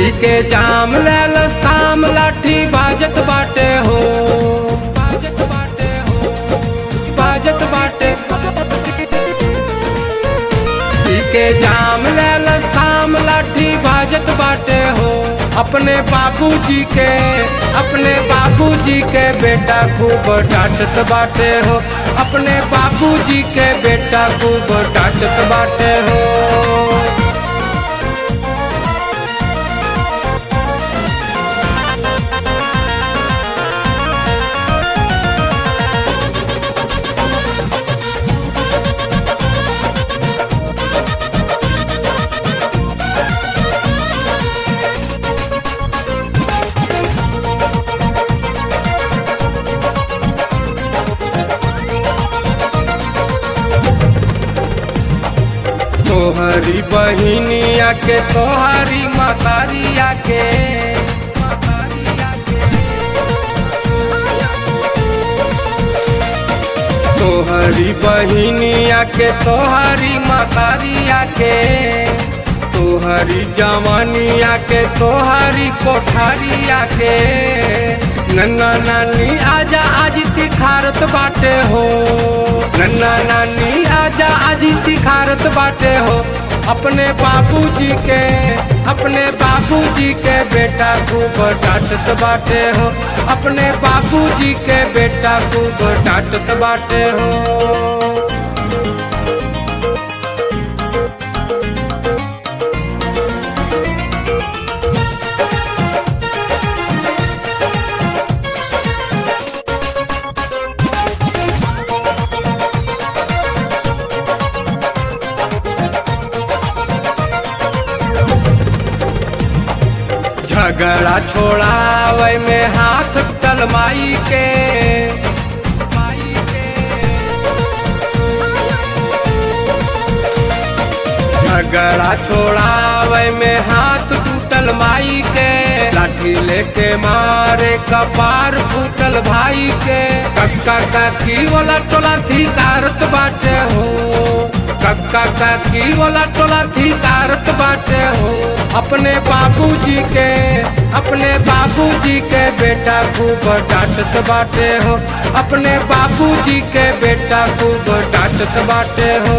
पी के जाम लैलस थाम लाठी बाजत बाटे हो बाजत बाटे हो बाजत बाटे पी के जाम लैलस थाम लाठी बाजत बाटे हो अपने बाबूजी के अपने बाबूजी के बेटा खूब डांटत बाटे हो अपने बाबूजी के बेटा खूब डांटत बाटे हो तोहरी बहिनिया के तोहरी मतारिया के तोहरी बहिनिया के तोहरी मतारिया के तोहरी जवानिया के तोहरी कोठारिया के नन्ना नानी आजा आज तिखारत बाटे हो नन्ना नानी आजा आज तिखारत बाटे हो अपने बाबूजी के अपने बाबूजी के बेटा खूब डांटत बाटे हो अपने बाबूजी के बेटा खूब डांटत बाटे हो झगड़ा छोड़ावे में हाथ तलमाई के झगड़ा छोड़ावे में हाथ टूटल माई के लाठी लेके मारे कपार फूटल भाई के कक्का काकी वाला टोला धिकारत बाटे हो कक्का काकी वाला टोला धिकारत बाटे हो अपने बाबूजी के अपने बाबूजी के बेटा खूब डांटत बाटे हो अपने बाबूजी के बेटा खूब डांटत बाटे हो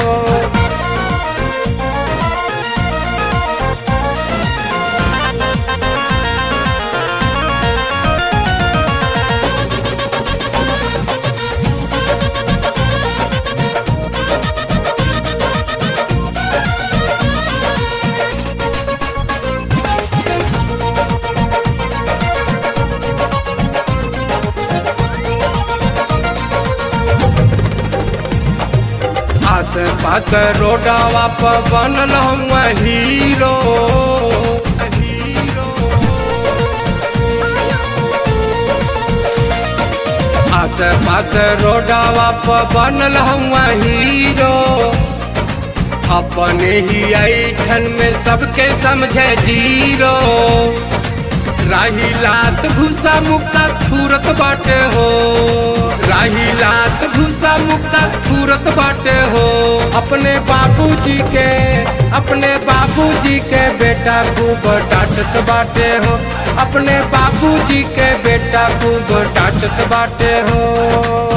आस पास रोडवा पर बनल हम हीरो आस पास रोडवा पर बनल हम हीरो अपने ही ऐठन में सबके समझे जीरो राही लात घुसा मुक्ता छूरत बाटे हो राही लात घुसा मुक्ता छूरत बाटे हो अपने बाबूजी के अपने बाबूजी के बेटा खूब डांटत बाटे हो अपने बाबूजी के बेटा खूब डांटत बाटे हो